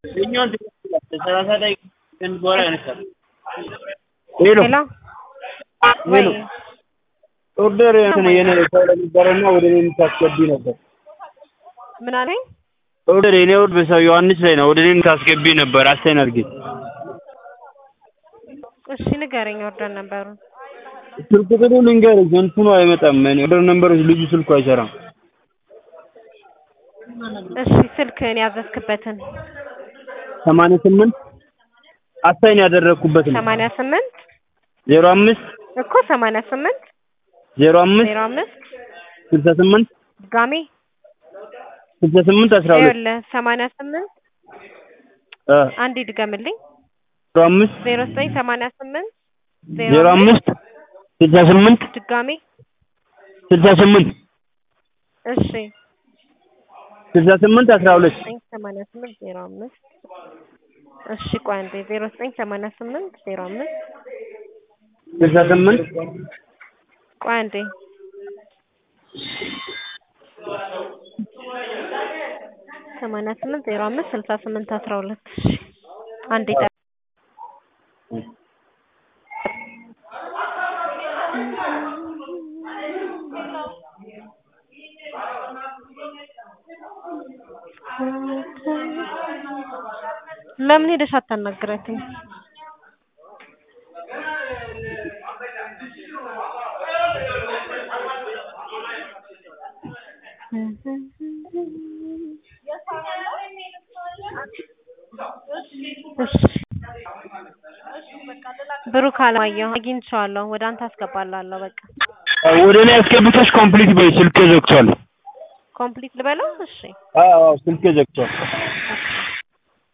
የኛውን ትቀጥላለህ። ሰላሳ ደቂቃ ከንድ በኋላ ያነሳል። ሄሎ ሄሎ ሄሎ ወይ ኦርደር እንትን የኔ ሰው ነበረና ወደ እኔ የምታስገቢ ነበር። ምን አለኝ? ኦርደር የኔ ኦርደር በሰው ዮሐንስ ላይ ነው። ወደ እኔ የምታስገቢ ነበር። አሳይን አድርጊ። እሺ ንገረኝ ኦርደር ነበሩ። ስልክ ቁጥሩ ልንገርሽ፣ እንትኑ አይመጣም። እኔ ኦርደር ነምበሮች ልጁ ስልኩ አይሰራም። እሺ ስልክህን ያዘዝክበትን ሰማንያ ስምንት አሳይን ያደረግኩበት ነው። ሰማንያ ስምንት ዜሮ አምስት እኮ ሰማንያ ስምንት ዜሮ አምስት ዜሮ አምስት ስልሳ ስምንት ድጋሜ ስልሳ ስምንት አስራ ሁለት ይኸውልህ ሰማንያ ስምንት እ አንዴ ድገምልኝ ዜሮ አምስት ዜሮ ዘጠኝ ሰማንያ ስምንት ዜሮ አምስት ስልሳ ስምንት ድጋሜ ስልሳ ስምንት እሺ ስልሳ ስምንት አስራ ሁለት ዘጠኝ ሰማንያ ስምንት ዜሮ አምስት እሺ ቆይ አንዴ ዜሮ ዘጠኝ ሰማንያ ስምንት ዜሮ አምስት ስልሳ ስምንት ቆይ አንዴ ሰማንያ ስምንት ዜሮ አምስት ስልሳ ስምንት አስራ ሁለት እሺ አንዴ ጠ ለምን ሄደሽ አታናግራትም? እሺ ብሩክ አለማየሁ አግኝቼዋለሁ። ወደ አንተ አስገባላለሁ። በቃ ወደ እኔ አስገብተሽ ኮምፕሊት በይ። ስልኬ ዘግቷል። ኮምፕሊት ልበለው? እሺ አዎ አዎ፣ ስልኬ ዘግቷል።